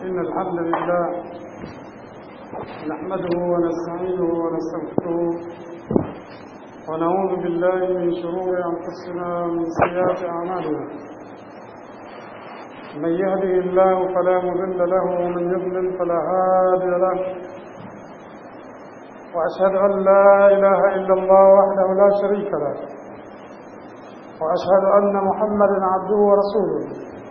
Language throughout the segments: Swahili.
إن الحمد لله نحمده ونستعينه ونستغفره ونعوذ بالله من شرور أنفسنا ومن سيئات أعمالنا من يهده الله فلا مضل له ومن يضلل فلا هادي له وأشهد أن لا إله إلا الله وحده لا شريك له وأشهد أن محمدا عبده ورسوله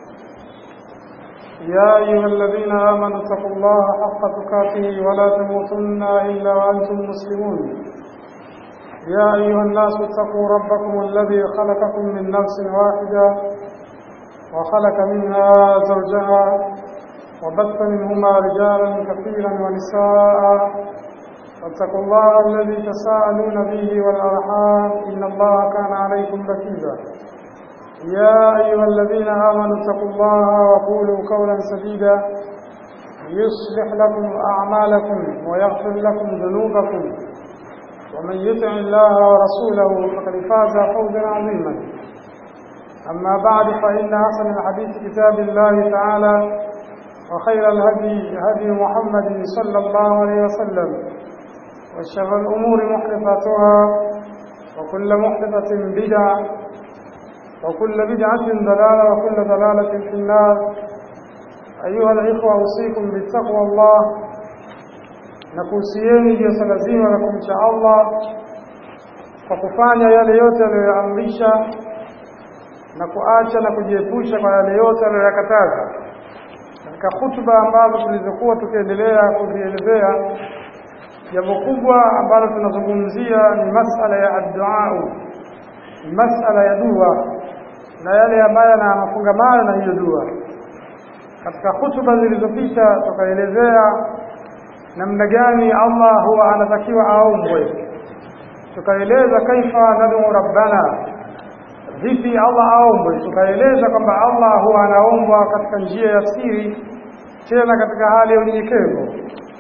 يا أيها الذين آمنوا اتقوا الله حق تقاته ولا تموتن إلا وأنتم مسلمون يا أيها الناس اتقوا ربكم الذي خلقكم من نفس واحدة وخلق منها زوجها وبث منهما رجالا كثيرا ونساء واتقوا الله الذي تساءلون به والأرحام إن الله كان عليكم رقيبا يا أيها الذين آمنوا اتقوا الله وقولوا قولا سديدا يصلح لكم أعمالكم ويغفر لكم ذنوبكم ومن يطع الله ورسوله فقد فاز فوزا عظيما أما بعد فإن أحسن الحديث كتاب الله تعالى وخير الهدي هدي محمد صلى الله عليه وسلم وشر الأمور محدثاتها وكل محدثة بدعة وكل بدعة ضلالة وكل ضلالة في النار أيها الإخوة أوصيكم بالتقوى الله nakuhusieni juu ya swala zima la kumcha Allah kwa kufanya yale yote aliyoyaamrisha na kuacha na kujiepusha kwa yale yote aliyoyakataza. Katika hutuba ambazo tulizokuwa tukiendelea kuzielezea, jambo kubwa ambalo tunazungumzia ni masala ya adduau, ni masala ya dua na yale ambayo yana mafungamano na hiyo dua. Katika hutuba zilizopita tukaelezea namna gani Allah huwa anatakiwa aombwe, tukaeleza kaifa nadu rabbana, vipi Allah aombwe. Tukaeleza kwamba Allah huwa anaombwa katika njia ya siri, tena katika hali ya unyenyekevu.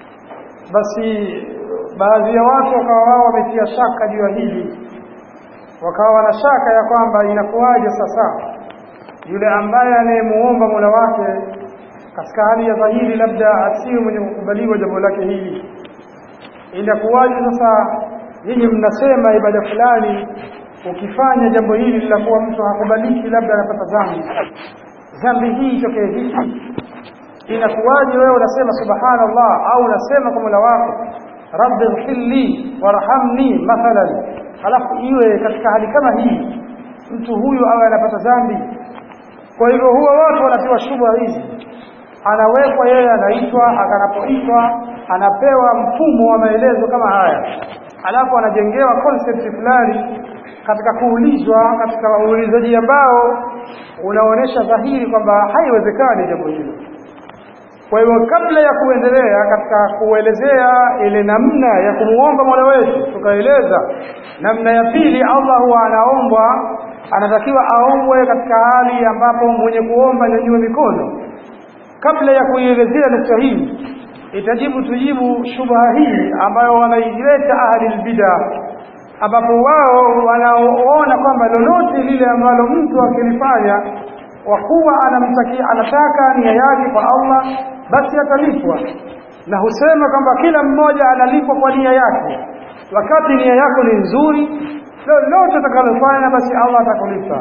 Basi baadhi ya watu wakawa wao wametia shaka juu ya hili, wakawa wana shaka ya kwamba inakuwaje sasa yule ambaye anayemuomba Mola wake katika hali ya dhahiri labda asiwe mwenye kukubaliwa jambo lake hili. Inakuwaje sasa nyinyi mnasema ibada fulani, ukifanya jambo hili linakuwa mtu hakubaliki, labda anapata dhambi. Dhambi hii itokee vipi? Inakuwaje wewe unasema subhanallah au unasema kwa Mola wako rabbi ighfirli warhamni mathalan, halafu iwe katika hali kama hii mtu huyu awe anapata dhambi. Kwa hivyo huwa watu wanatiwa shubha hizi anawekwa yeye anaitwa akanapoitwa anapewa mfumo wa maelezo kama haya alafu anajengewa concept fulani katika kuulizwa katika uulizaji ambao unaonyesha dhahiri kwamba haiwezekani jambo hilo kwa hivyo kabla ya kuendelea katika kuelezea ile namna ya kumuomba mola wetu tukaeleza namna ya pili allah huwa anaombwa anatakiwa aombwe katika hali ambapo mwenye kuomba nyanyue mikono kabla ya kuielezea nukta hii itajibu tujibu shubha hii ambayo wanaileta ahli lbida ambapo wao wanaoona kwamba lolote lile ambalo mtu akilifanya kwa kuwa anamtakia anataka nia yake kwa Allah basi atalipwa na husema kwamba kila mmoja analipwa kwa nia yake wakati nia yako ni nzuri lolote utakalofanya basi Allah atakulipa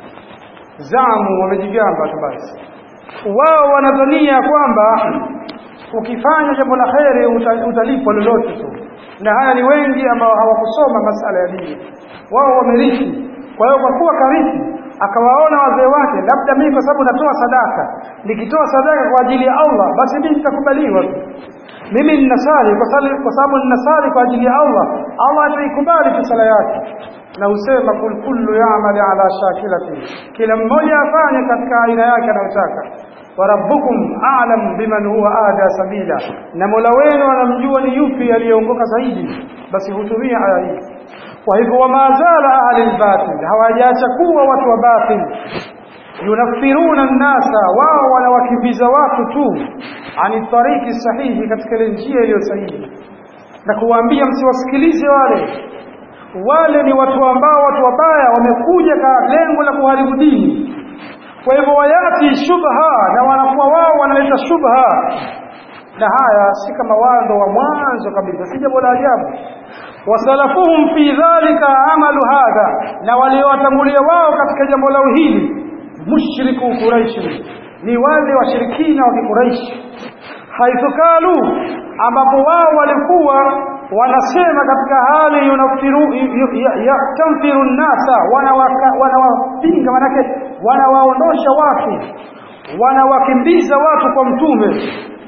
zamu wamejigamba tu basi wao wanadhania kwamba ukifanya jambo la kheri utalipwa lolote tu na haya ni wengi ambao hawakusoma masala ya dini wao wamerithi kwa hiyo kwa kuwa karithi akawaona wazee wake labda mimi kwa sababu natoa sadaka nikitoa sadaka kwa ajili ya Allah basi mimi nitakubaliwa tu mimi ninasali kwa sababu ninasali kwa ajili ya Allah Allah ataikubali tu sala yake na husema kul kullu ya'mal ala shakilati kila mmoja afanye katika aina yake anayotaka wa rabbukum a'lam biman huwa ada sabila na Mola wenu anamjua ni yupi aliyeongoka zaidi basi hutumia aya hii kwa hivyo wamazala ahli albatil hawajaacha kuwa watu wa batil yunafiruna nnasa wao wanawakimbiza watu tu ani tariki sahihi katika ile njia iliyo sahihi na kuwaambia msiwasikilize wale wale ni watu ambao watu wabaya wamekuja kwa lengo la kuharibu dini kwa hivyo wayati shubha na wanakuwa wao wanaleta shubha na haya si kama wao ndo wa mwanzo kabisa si jambo la ajabu wasalafuhum fi dhalika amalu hadha na waliowatangulia wao katika jambo lao hili mushriku quraishi ni wale washirikina wa kiquraishi haithu kalu ambapo wao walikuwa wanasema katika hali yunafiru yatamfiru nnasa wanawapinga manake wanawaondosha watu wanawakimbiza watu kwa mtume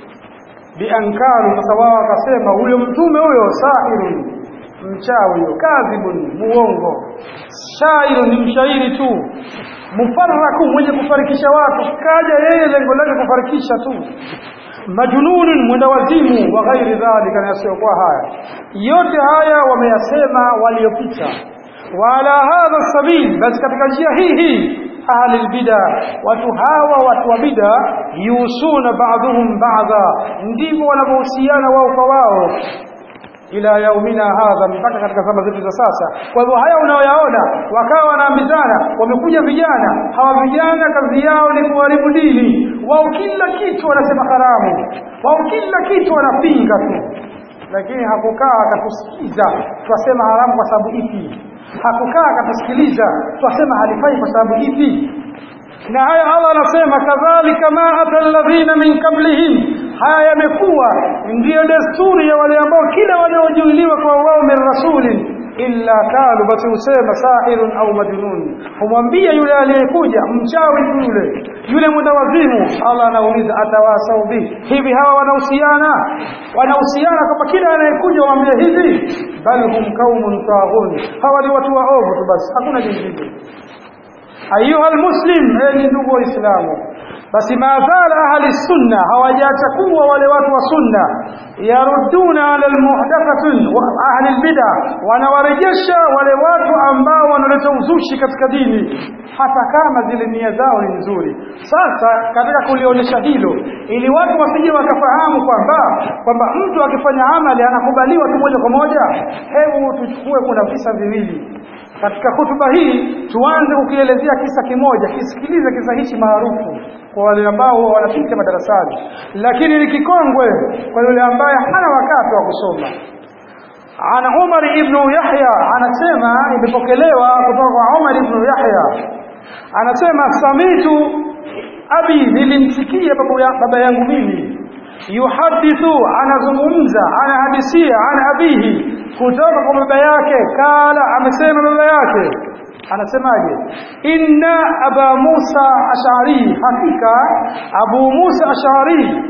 biankaru sasa wao wakasema huyo mtume huyo sahirun mchawi huyo kadhibun muongo shairu ni mshairi tu mufarraku mwenye kufarikisha watu kaja yeye lengo lake kufarikisha tu majununun mwenda wazimu wa ghairi dhalika na yasiyokuwa haya yote haya wameyasema waliopita wala hadha sabil basi katika njia hii hii ahli albida watu hawa watu wa bida yusuna ba'dhum ba'dha ndivyo wanavyohusiana wao kwa wao ila yaumina hadha mpaka katika zama zetu za sasa kwa hivyo haya unayoyaona wakawa wanaambizana wamekuja vijana hawa vijana kazi yao ni kuharibu dini wao kila kitu wanasema haramu wao kila kitu wanapinga tu lakini hakukaa akatusikiza twasema haramu kwa sababu ipi hakukaa akatusikiliza twasema halifai kwa sababu ipi na haya Allah anasema kadhalika ma ata alladhina min qablihim haya yamekuwa ndiyo desturi ya wale ambao kila waliojuiliwa kwa wao min rasulin illa kalu basi husema sahirun au majnun humwambia yule aliyekuja mchawi tu yule yule mwendawazimu Allah anauliza atawasau bihi hivi hawa wanahusiana wanahusiana kwamba kila anayekuja waambie hivi bal hum qaumun taghun hawa ni watu waovu tu basi hakuna jingine ayuha almuslim enyi ndugu waislamu basi maazala ahli sunna hawajaacha kuwa wale watu wa sunna yarudduna ala almuhdathatin wa ahli albid'a wanawarejesha wale watu ambao wanaleta uzushi katika dini hata kama zile nia zao ni nzuri sasa katika kulionyesha hilo ili watu wasije wakafahamu kwamba kwamba mtu akifanya amali anakubaliwa tu moja kwa moja hebu tuchukue kuna visa viwili katika hutuba hii tuanze kukielezea kisa kimoja kisikilize kisa hichi maarufu kwa wale ambao huwa wanapita madarasani lakini ni kikongwe kwa yule ambaye hana wakati wa kusoma ana Umar ibn Yahya anasema imepokelewa kutoka kwa Umar ibn Yahya anasema samitu abi nilimsikia babu ya, baba yangu mimi yuhadithu anazungumza anahadisia ana abihi kutoka kwa baba yake kala amesema baba yake anasemaje inna aba musa ashari hakika abu musa ashari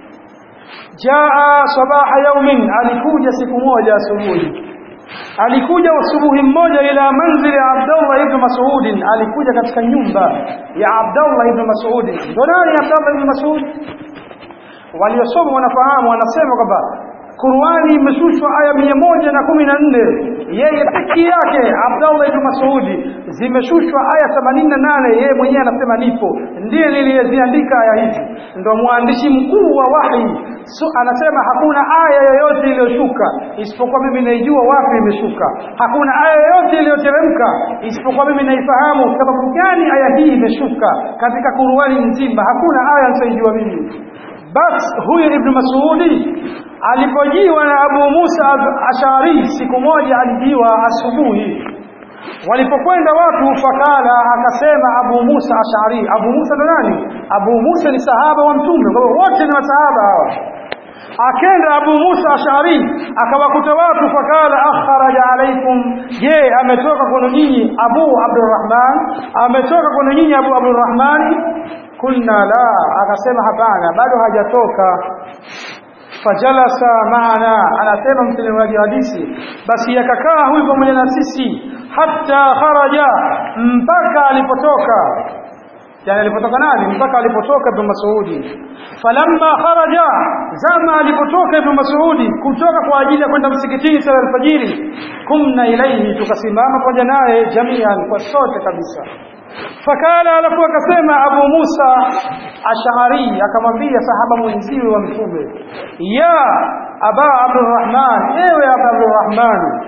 jaa sabaha yaumin alikuja siku moja asubuhi alikuja asubuhi mmoja ila manzili ya Abdullah ibn Mas'ud alikuja katika nyumba ya Abdullah ibn Mas'ud ndo nani Abdullah ibn Mas'ud waliosoma wanafahamu wanasema kwamba Qur'ani imeshushwa aya mia moja na kumi na nne yeye peke yake Abdullah ibn Mas'udi zimeshushwa aya themanini na nane yeye mwenyewe anasema nipo ndiye niliyeziandika aya hizi ndo mwandishi mkuu wa wahi so, anasema hakuna aya yoyote iliyoshuka isipokuwa mimi naijua wapi imeshuka hakuna aya yoyote iliyoteremka isipokuwa mimi naifahamu sababu gani aya hii imeshuka katika Qur'ani nzima hakuna aya nisoijua mimi bas huyu ibn Mas'udi alipojiwa na Abu Musa Ashari siku moja alijiwa asubuhi walipokwenda watu fakala akasema Abu Musa Ashari Abu Musa ndo nani Abu Musa ni sahaba wa mtume kwa hiyo wote ni masahaba hawa akenda Abu Musa Ashari akawakuta watu fakala akharaja alaikum je ametoka kwenu nyinyi Abu Abdurrahman ametoka kwenu nyinyi Abu Abdurrahman kulna la akasema hapana bado hajatoka fajalasa maana anasema msimuaji hadithi basi yakakaa huyu pamoja na sisi hatta kharaja mpaka alipotoka yani alipotoka nani mpaka alipotoka ibn Mas'udi falamma kharaja zama alipotoka ibn Mas'udi kutoka kwa ajili ya kwenda msikitini sala alfajiri kumna ilaihi tukasimama pamoja naye jamian kwa sote kabisa fakala alafu akasema Abu Musa Ash'ari akamwambia sahaba mwenziwe wa mtume ya Aba Abdurrahman ewe Aba Abdurrahman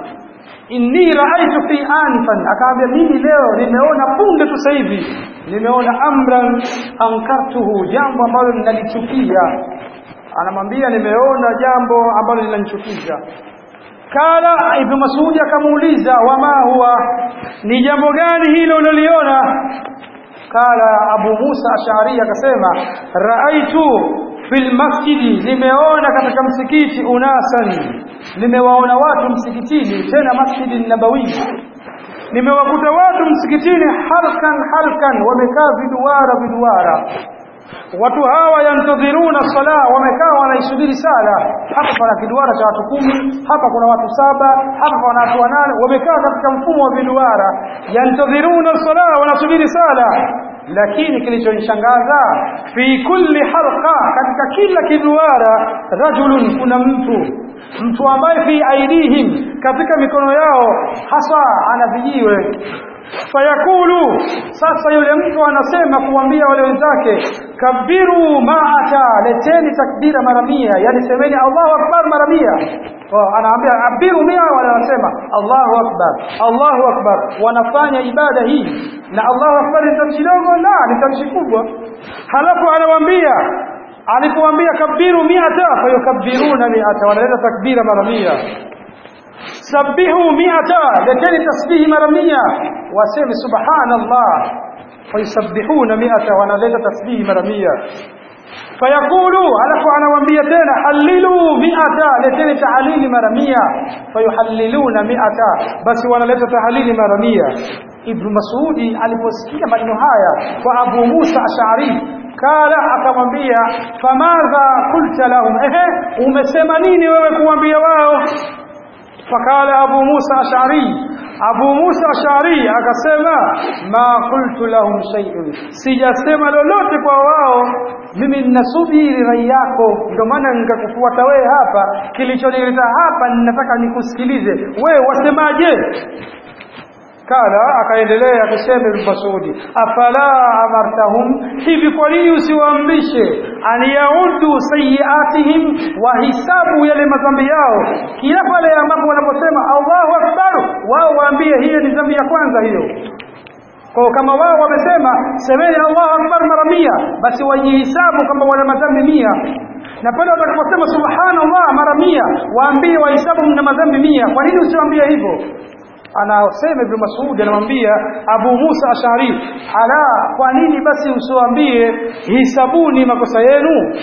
inni raaitu fi anfan akaambia mimi leo nimeona punde tu sasa hivi nimeona amran ankartuhu jambo ambalo ninalichukia anamwambia nimeona jambo ambalo linanichukiza kala ibn masudi akamuuliza wama huwa ni jambo gani hilo uliloliona kala abu musa ashari akasema raaitu fil masjidi nimeona katika msikiti unasan nimewaona watu msikitini tena masjidi nabawi nimewakuta watu msikitini halkan halkan wamekaa viduara viduara watu hawa yantadhiruna sala wamekaa wanaisubiri sala hapa pana kiduara cha watu kumi hapa kuna watu saba hapa pana watu wanane wamekaa katika mfumo wa viduara yantadhiruna sala wanasubiri sala lakini kilichonishangaza fi kulli halqa katika kila kiduara rajulun kuna mtu mtu ambaye fi aidihim katika mikono yao hasa ana vijiwe fayakulu sasa yule mtu anasema kuambia wale wenzake kabiru maata leteni takbira mara mia yani semeni Allahu akbar mara mia anaambia abiru mia wala wanasema Allahu akbar Allahu akbar wanafanya ibada hii na Allahu akbar ni tamshi dogo la ni tamshi kubwa halafu anawaambia alipowaambia kabiru miata fayukabbiruna miata wanaleta takbira mara mia sabihu miata leteni tasbihi mara mia waseme subhanallah fayusabbihuna miata wanaleta tasbihi mara mia fayaqulu alafu anawaambia tena hallilu miata leteni tahalili mara mia fayuhalliluna miata basi wanaleta tahalili mara mia ibnu masudi aliposikia maneno haya kwa abu musa ashari kala akamwambia famadha qulta lahum ehe umesema nini wewe kuambia wao fakala abu musa ashari abu musa ashari akasema ma qultu lahum shay'un sijasema lolote kwa wao mimi ninasubiri rai yako ndio maana nikakufuata wewe hapa kilichonileta hapa ninataka nikusikilize wewe wasemaje kala akaendelea akisema Ibn Masudi afala amartahum hivi kwa nini usiwaamrishe an yaudu sayiatihim wahisabu yale madhambi yao kila pale ambapo wanaposema Allahu akbar wao waambie hiyo ni dhambi ya kwanza hiyo kwa kama wao wamesema semeni Allahu akbar mara mia basi wajihisabu kama wana madhambi mia na pale watakaposema subhanallah mara mia waambie wahisabu mna madhambi mia kwa nini usiwaambie hivyo anasema Ibn Mas'ud anamwambia Abu Musa Ashari ala kwa nini basi usiwaambie hisabuni makosa yenu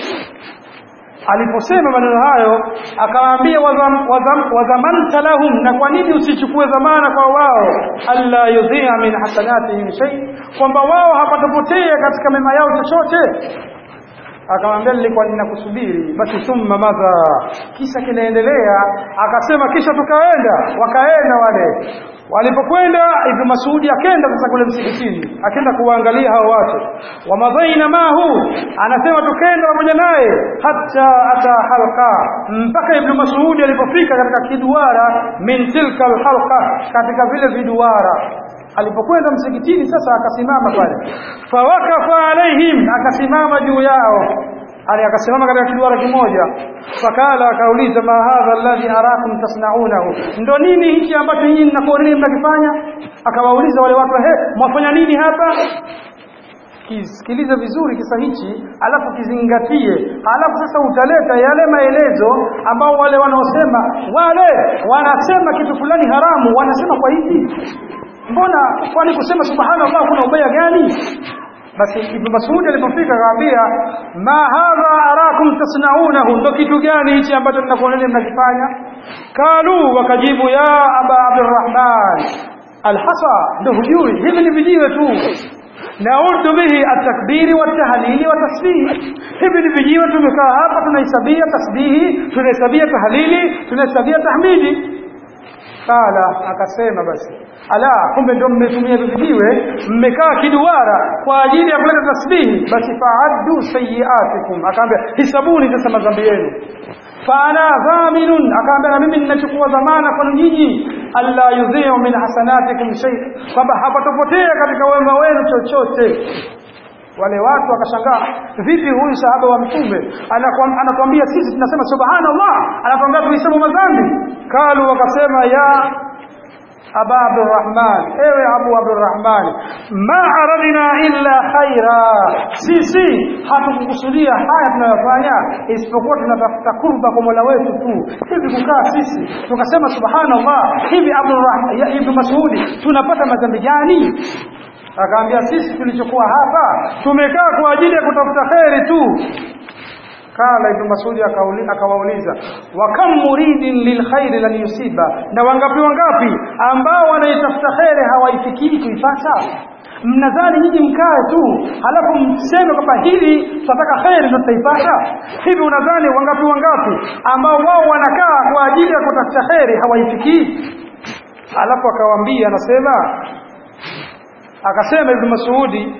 aliposema maneno hayo akawaambia wadhamanta lahum na kwa nini usichukue dhamana kwa wao alla yudhia min hasanatihim shay kwamba wao hapatapotea katika mema yao chochote akamwambia nilikuwa ninakusubiri basi thumma madha kisha kinaendelea akasema kisha tukaenda wakaenda wale walipokwenda ibn masudi akenda sasa kule msikitini akenda kuwaangalia hao watu wa madhaina mahu anasema tukenda pamoja naye hata ata halqa mpaka ibn masudi alipofika katika kiduara min tilka alhalqa katika vile viduara alipokwenda msikitini sasa akasimama pale fawakafa alaihim akasimama juu yao ali akasimama katika kiduara kimoja fakala akauliza ma hadha alladhi arakum tasnaunahu ndo nini hichi ambacho nyinyi mnakuoneni mnakifanya akawauliza wale watu he mwafanya nini hapa kisikilize vizuri kisa hichi alafu kizingatie alafu sasa utaleta yale maelezo ambao wale wanaosema wale wanasema kitu fulani haramu wanasema kwa hivi mbona kwani kusema subhanallah kuna ubaya gani basi ibn mas'ud alipofika akamwambia ma hadha arakum tasnaunahu ndo kitu gani hichi ambacho mnakuoneni mnakifanya kalu wakajibu ya aba abdurrahman alhasa ndo hujui hivi ni vijiwe tu naudu bihi atakbiri watahlili watasbihi hivi ni vijiwe tumekaa hapa tunahesabia tasbihi tunahesabia tahlili tunahesabia tahmidi Kala akasema basi ala kumbe ndio mmetumia vijiwe mmekaa kiduara kwa ajili ya kuleta tasbihi basi faaddu sayiatikum akaambia hisabuni sasa madhambi yenu faana dhaminun akaambia na mimi ninachukua dhamana kwenu nyinyi alla yudhi'u min hasanatikum shay kwamba hapatopotea katika wema wenu chochote wale watu wakashangaa vipi huyu sahaba wa mtume anatuambia sisi tunasema subhanallah anatuambia tuhesabu madhambi kalu wakasema ya aba abdurrahman ewe abu abdurrahman ma aradna illa khaira sisi hatukukusudia haya tunayofanya isipokuwa tunatafuta kurba kwa mola wetu tu hivi kukaa sisi tukasema subhanallah hivi abdurrahman ya ibn masudi tunapata madhambi gani akaambia sisi tulichokuwa hapa tumekaa kwa ajili ya kutafuta kheri tu kala ibn masudi akawauliza wa kam muridin lilkhairi lan yusiba na wangapi wangapi ambao wanaitafuta kheri hawaifikii kuipata mnadhani nyinyi mkae tu halafu mseme kwamba hili tunataka kheri ndio tutaipata hivi unadhani wangapi wangapi ambao wao wanakaa kwa ajili ya kutafuta kheri hawaifikii halafu akawaambia anasema akasema ibn masudi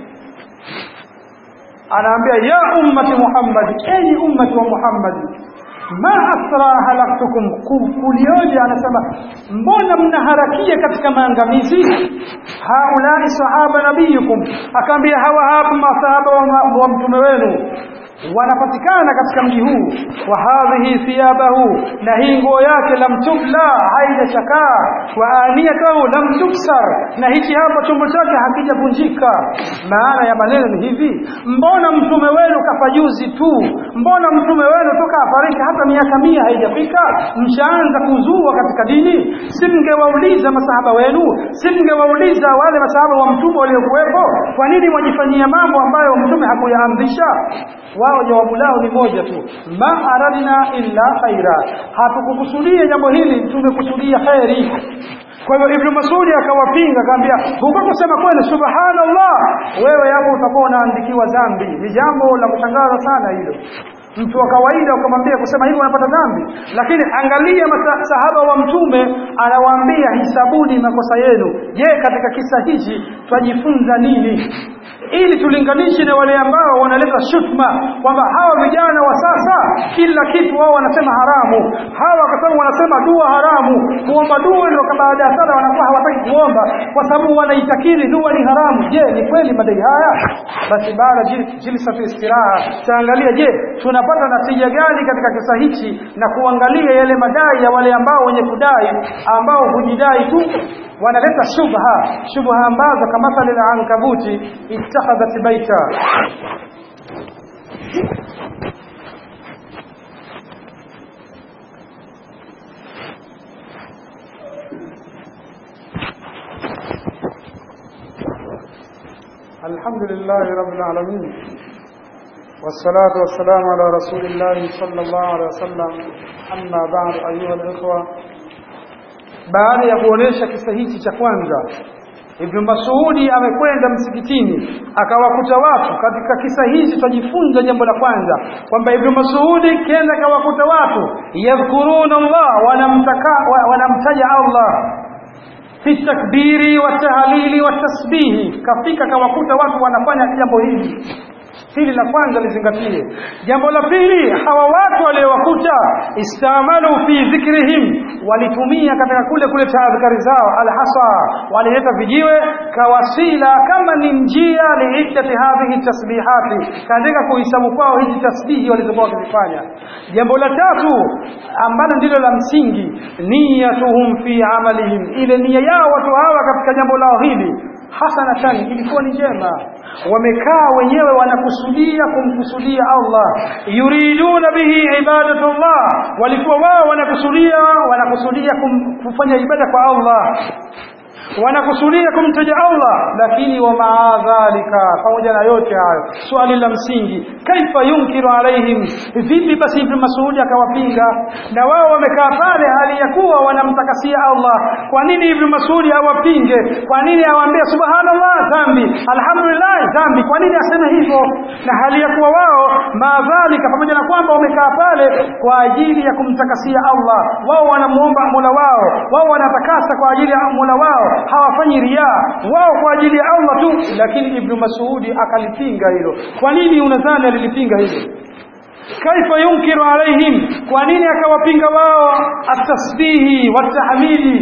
anaambia ya ummati Muhammad enyi ummati wa Muhammad ma asra halaktukum kulioje anasema mbona mnaharakia katika maangamizi haulai sahaba nabiyukum akaambia hawa hapa masahaba wa, wa mtume wenu wanapatikana katika mji huu wa hadhihi thiyabahu na hii nguo yake lam tubla haijachakaa wa aniyatahu lam tuksar na hichi hapa chombo chake hakijavunjika maana ya maneno ni hivi mbona mtume wenu kafa juzi tu mbona mtume wenu toka afariki hata miaka mia haijafika mshaanza kuzua katika dini si mngewauliza masahaba wenu si mngewauliza wale masahaba wa mtume waliokuwepo kwa nini mwajifanyia mambo ambayo mtume hakuyaamrisha wao jawabu lao ni moja tu ma aradna illa khaira hatukukusudia jambo hili tumekusudia khairi kwa hivyo ibnu masudi akawapinga akaambia huko kusema kweli subhanallah wewe hapo utakuwa unaandikiwa dhambi ni jambo la kushangaza sana hilo mtu wa kawaida ukamwambia kusema hivyo unapata dhambi lakini angalia masahaba wa mtume anawaambia hisabuni makosa yenu je katika kisa hichi twajifunza nini ili tulinganishe na wale ambao wanaleta shutma kwamba hawa vijana wa sasa kila kitu wao wanasema haramu hawa kwa sababu wanasema dua haramu kuomba dua ndio baada ya sala wanakuwa hawataki kuomba kwa sababu wanaitakiri dua ni haramu je ni kweli madai haya basi baada jilsa fi istiraha taangalia je tunapata natija gani katika kisa hichi na kuangalia yale madai ya wale ambao wenye kudai ambao hujidai tu wanaleta shubha shubha ambazo kama mathali la ankabuti ittakhadhat baita الحمد لله رب العالمين والصلاة والسلام على رسول الله صلى الله عليه وسلم أما بعد أيها الإخوة baada ya kuonesha kisa hichi cha kwanza Ibn Masudi amekwenda msikitini akawakuta watu katika kisa hichi tutajifunza jambo la kwanza kwamba Ibn Masudi kenda akawakuta watu yadhkuruna Allah wanamtaka wanamtaja Allah fi takbiri wa tahlili wa tasbihi kafika kawakuta watu wanafanya jambo hili hili la kwanza lizingatie jambo la pili hawa watu waliowakuta istamalu fi dhikrihim walitumia katika kule kuleta adhkari zao alhasa walileta vijiwe kawasila kama ni njia liiddati hadhihi tasbihati katika kuhesabu kwao hizi tasbihi walizokuwa wakizifanya jambo la tatu ambalo ndilo la msingi niyatuhum fi amalihim ile nia yao watu hawa katika jambo lao hili hasanatan ilikuwa ni njema wamekaa wenyewe wanakusudia kumkusudia Allah yuriduna bihi ibadatullah walikuwa wao wanakusudia wanakusudia kum, kufanya ibada kwa Allah wanakusudia kumtaja Allah lakini wa maadhalika pamoja na yote hayo swali la msingi kaifa yunkiru alaihim vipi basi ibn Mas'ud akawapinga na wao wamekaa pale hali ya kuwa wanamtakasia Allah kwa nini ibn Mas'ud awapinge kwa nini awaambie subhanallah dhambi alhamdulillah dhambi kwa nini aseme hivyo na hali ya kuwa wao maadhalika pamoja na kwamba wamekaa pale kwa ajili ya kumtakasia Allah wao wanamuomba Mola wao wao wanatakasa kwa ajili ya Mola wao hawafanyi riaa wao kwa ajili ya Allah tu lakini ibn Mas'udi akalipinga hilo kwa nini unadhani alilipinga hilo kaifa yunkiru alaihim kwa nini akawapinga wao atasbihi watahmidi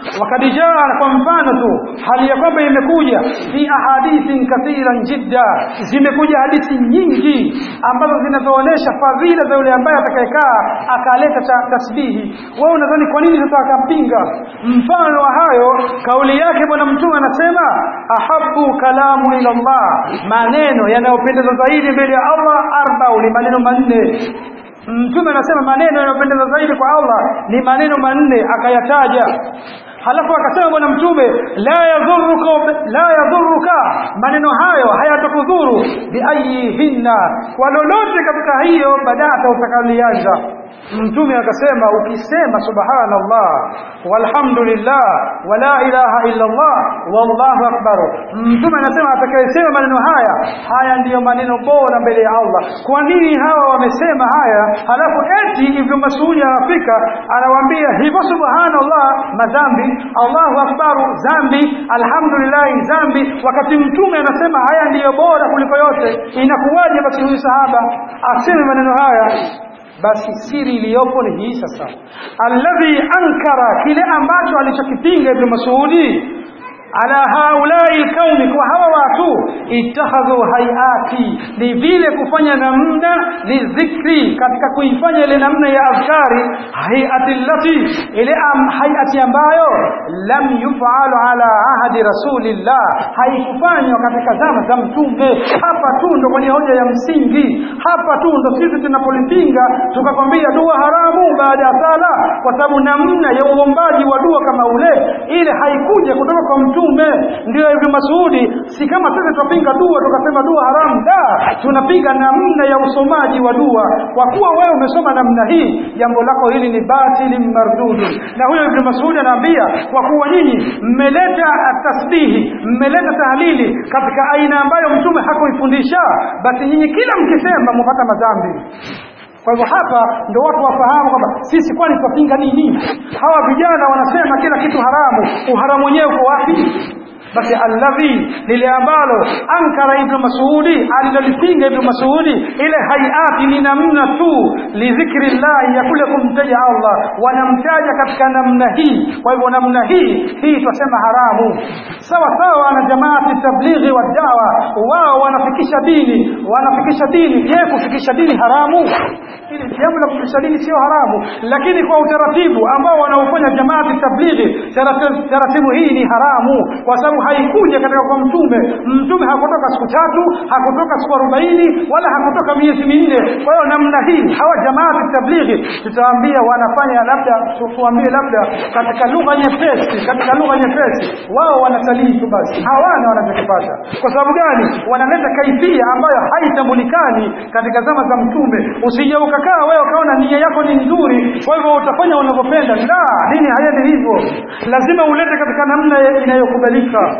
wakad jaa kwa mfano tu hali ya kwamba imekuja fi ahadithin kathiran jidda zimekuja hadithi nyingi ambazo zinazoonyesha fadhila za yule ambaye atakayekaa akaleta ta tasbihi wewe unadhani kwa nini sasa akampinga mfano wa hayo kauli yake bwana mtume anasema ahabu kalamu ila Allah maneno yanayopendeza zaidi mbele ya Allah arbau ni maneno manne mtume anasema maneno yanayopendeza zaidi kwa Allah ni maneno manne akayataja halafu akasema bwana mtume la yadhuruka la yadhuruka maneno hayo hayatakudhuru biayihinna kwa lolote katika hiyo badata utakalianza mtume akasema ukisema subhanallah walhamdulillah wala ilaha illa Allah wallahu akbar mtume anasema atakayesema maneno haya haya ndiyo maneno bora mbele ya Allah kwa nini hawa wamesema haya halafu eti ibn Mas'ud anafika anawaambia hivyo subhanallah madhambi Allahu akbar dhambi alhamdulillah dhambi wakati mtume anasema haya ndiyo bora kuliko yote inakuwaje basi huyu sahaba aseme maneno haya basi siri iliyopo ni hii sasa alladhi ankara kile ambacho alichokipinga ibn Mas'udi ala haulai alkauni kwa hawa watu ittakhadhu hayati ni vile kufanya namna lidhikri katika kuifanya ile namna ya azkari hayati lati ile am, hayati ambayo lam yufalu ala ahadi rasulillah haikufanywa katika zama za mtume hapa tu ndo kwenye hoja ya msingi hapa tu ndo sisi tunapolipinga tukakwambia dua haramu baada ya sala kwa sababu namna ya uombaji wa dua kama ule ile haikuja kutoka kwa mtume ndio Ibn Masudi si kama sisi tupinga dua tukasema dua haramu da tunapiga namna ya usomaji wa dua kwa kuwa wewe umesoma namna hii jambo lako hili ni batili mardudu na huyo Ibn Masudi anaambia kwa kuwa nyinyi mmeleta tasbihi mmeleta tahlili katika aina ambayo mtume hakuifundisha basi nyinyi kila mkisema mupata madhambi kwa hivyo hapa ndo watu wafahamu kwamba sisi kwani twapinga nini hawa vijana wanasema kila kitu haramu uharamu wenyewe uko wapi basi alladhi lile ambalo ankara ibn masudi alilolipinga ibn masudi ile hayati ni namna tu lidhikri llahi ya kule kumtaja allah wanamtaja katika namna hii kwa hivyo namna hii hii twasema haramu sawa sawa na jamaati tablighi wa dawa wao wanafikisha dini wanafikisha dini je kufikisha dini haramu ili jambo la kufikisha dini sio haramu lakini kwa utaratibu ambao wanaofanya jamaati tablighi taratibu hii ni haramu kwa sababu haikuja katika kwa mtume mtume hakutoka siku tatu hakutoka siku arobaini wala hakutoka miezi minne kwa hiyo namna hii hawa jamaati tablighi tutaambia wanafanya labda tuambie labda katika lugha nyepesi katika lugha nyepesi wao wanatalii tu basi hawana wanachokipata kwa sababu gani wanaleta kaifia ambayo haitambulikani katika zama za mtume usije ukakaa wewe ukaona nia yako ni nzuri kwa hivyo utafanya unavyopenda la dini haiendi hivyo lazima ulete katika namna inayokubalika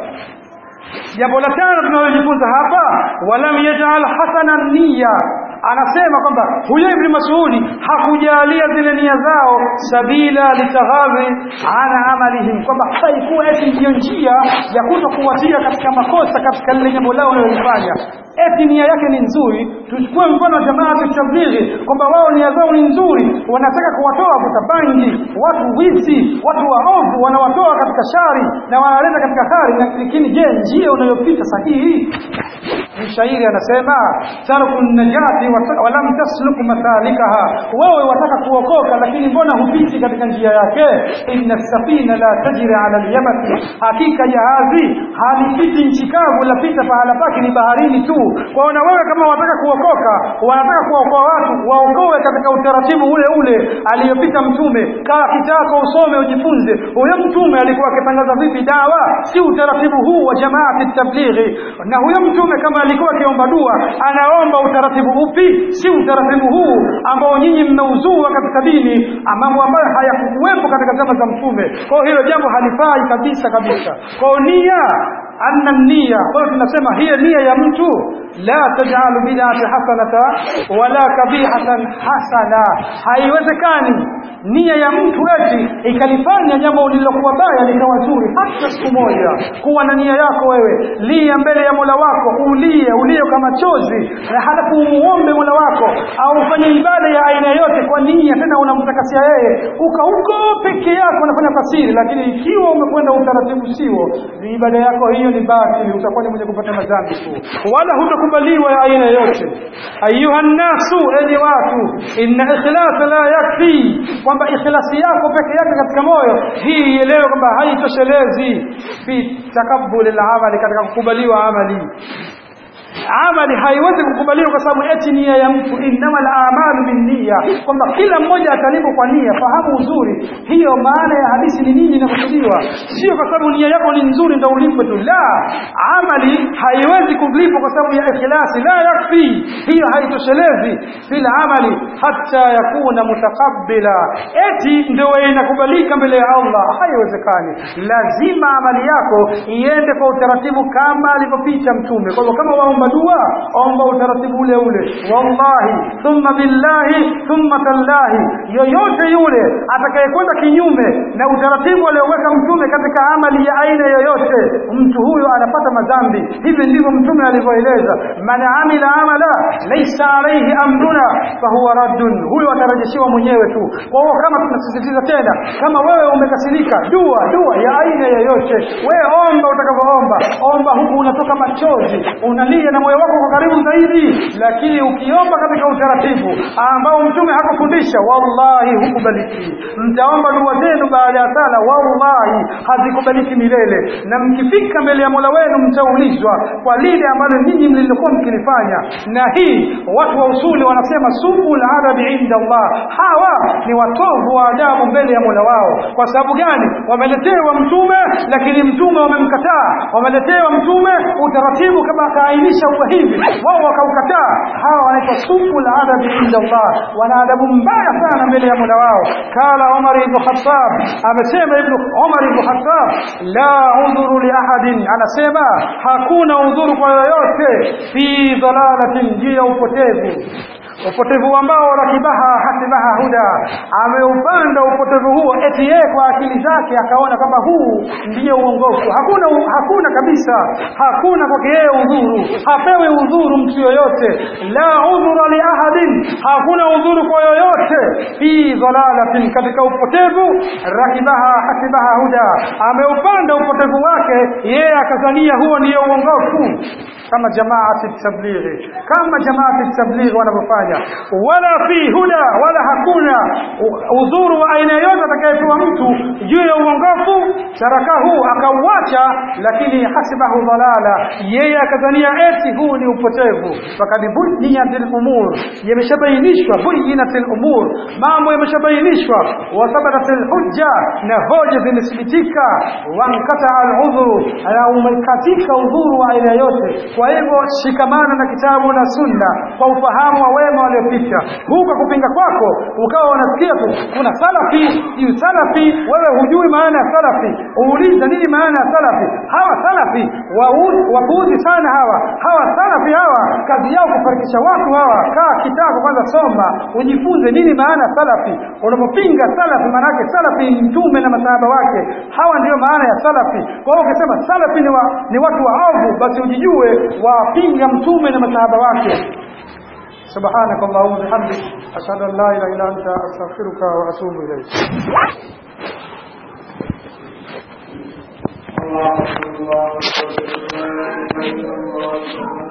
jambo la tano tunalojifunza hapa walam yajal hasana nia anasema kwamba huyo ibn masudi hakujalia zile nia zao sabila litaghadhi ana amalihim kwamba haikuwa eti ndiyo njia ya kuto kuwatia katika makosa katika lile jambo lao wanalolifanya eti nia yake ni nzuri tuchukue mfano wa jamaa tablighi kwamba wao nia zao ni nzuri wanataka kuwatoa kutabangi watu wizi watu waovu wanawatoa katika shari na wanaleta katika khari lakini je njia unayopita sahihi mshairi anasema tarku najati walam tasluk mathalikaha wewe wataka kuokoka lakini mbona hupiti katika njia yake inna safina la tajri ala alyamati hakika jahazi halipiti nchi kavu lapita pahala pake ni baharini tu kwa na wewe kama wataka kuokoka wanataka kuokoa watu waokoe katika utaratibu ule ule aliyopita mtume kaa kitako usome ujifunze huyo mtume alikuwa akitangaza vipi dawa si utaratibu huu wa jamaati tablighi na huyo mtume kama alikuwa akiomba dua anaomba utaratibu upi si utaratibu huu ambao nyinyi mmeuzua katika dini mambo ambayo hayakukuwepo katika zama za mtume kwa hiyo hilo jambo halifai kabisa kabisa kwa nia anna nia kwa hiyo tunasema hiyo nia ya mtu la tajalu bid'ati hasanata wala kabihatan hasana haiwezekani nia ya mtu eti ikalifanya jambo lililokuwa baya likawa zuri hata siku moja kuwa na nia yako wewe lia mbele ya mola wako ulie ulie kama chozi na halafu umuombe mola wako au ufanye ibada ya aina yote kwa nia tena unamtakasia yeye uka huko peke yako unafanya fasiri lakini ikiwa umekwenda utaratibu sio ni ibada yako hiyo ni batili utakuwa ni mwenye kupata madhambi tu wala hutakubaliwa ya aina yote ayuha nnasu enyi watu inna ikhlasa la yakfi kwamba ikhlasi yako peke yake katika moyo hii ielewe kwamba haitoshelezi fi takabbul amali katika kukubaliwa amali amali haiwezi kukubaliwa kwa sababu eti nia ya mtu innama al-a'malu binniya kwamba kila mmoja atalipo kwa nia fahamu uzuri hiyo maana ya hadithi ni nini inakusudiwa sio kwa sababu nia yako ni nzuri ndio ulipwe tu la amali haiwezi kulipwa kwa sababu ya ikhlasi la yakfi hiyo haitoshelezi fil amali hatta yakuna mutaqabbila eti ndio inakubalika mbele ya Allah haiwezekani lazima amali yako iende kwa utaratibu kama alivyopita mtume kwa hivyo kama waomba dua omba utaratibu ule ule wallahi thumma billahi thumma tallahi yoyote yule atakayekwenda kinyume na utaratibu alioweka mtume katika amali ya aina yoyote mtu huyo anapata madhambi hivi ndivyo mtume alivyoeleza man amila amala laysa alayhi amruna fahuwa raddun huyo atarejeshewa mwenyewe tu kwa hiyo kama tunasisitiza tena kama wewe umekasirika dua dua ya aina yoyote wewe omba utakavyoomba omba huku unatoka machozi unalia na moyo wako kwa karibu zaidi lakini ukiomba katika utaratibu ambao mtume hakufundisha wallahi hukubaliki mtaomba dua zenu baada ya sala wallahi hazikubaliki milele na mkifika mbele ya mola wenu mtaulizwa kwa lile ambalo ninyi mlililokuwa mkilifanya na hii watu wa usuli wanasema subu ladabi inda allah hawa ni watovu wa adabu mbele ya mola wao kwa sababu gani wameletewa mtume lakini mtume wamemkataa wameletewa mtume utaratibu kama akaainisha uwe hivi wao wakaukataa hawa wanaitwa sufu ladabi inda Allah wana adabu mbaya sana mbele ya mola wao kala Umar ibn Khattab amesema ibn Umar ibn Khattab la udhuru li ahadin anasema hakuna udhuru kwa yoyote fi dhalalatin juu ya upotevu upotevu ambao rakibaha hasibaha huda ameupanda upotevu huo eti yeye kwa akili zake akaona kwamba huu ndiyo uongofu hakuna hakuna kabisa hakuna kwake yeye udhuru hapewi udhuru mtu yoyote la udhura li ahadin hakuna udhuru kwa yoyote fi dhalalatin katika upotevu rakibaha hasibaha huda ameupanda upotevu wake yeye akazania huo ndiyo uongofu kama jamaati tablighi kama jamaati tablighi wanavyofanya wala fi huda wala hakuna udhuru wa aina yoyote atakayepewa mtu juu ya uongofu tarakahu akauacha lakini hasibahu dhalala yeye akadhania eti huu ni upotevu fakad buniyatil umur yameshabainishwa buyinatil umur mambo yameshabainishwa wathabatatil hujja na hoja zimethibitika wankata aludhuru na umekatika udhuru wa aina yote kwa hivyo shikamana na kitabu na sunna kwa ufahamu wa wema waliopita huko kupinga kwako ukawa unasikia tu kuna salafi yu salafi wewe hujui maana ya salafi uuliza nini maana ya salafi hawa salafi wapuuzi sana hawa hawa salafi hawa kazi yao kufarikisha watu hawa kaa kitako kwanza soma ujifunze nini maana ya salafi unapopinga salafi maanake salafi ni mtume na masahaba wake hawa ndiyo maana ya salafi kwa hiyo ukisema salafi ni, wa, ni watu waovu basi ujijue wapinga mtume na masahaba wake سبحانك اللهم وبحمدك أشهد أن لا إله إلا أنت أستغفرك وأتوب إليك الله أكبر الله أكبر لا إله إلا الله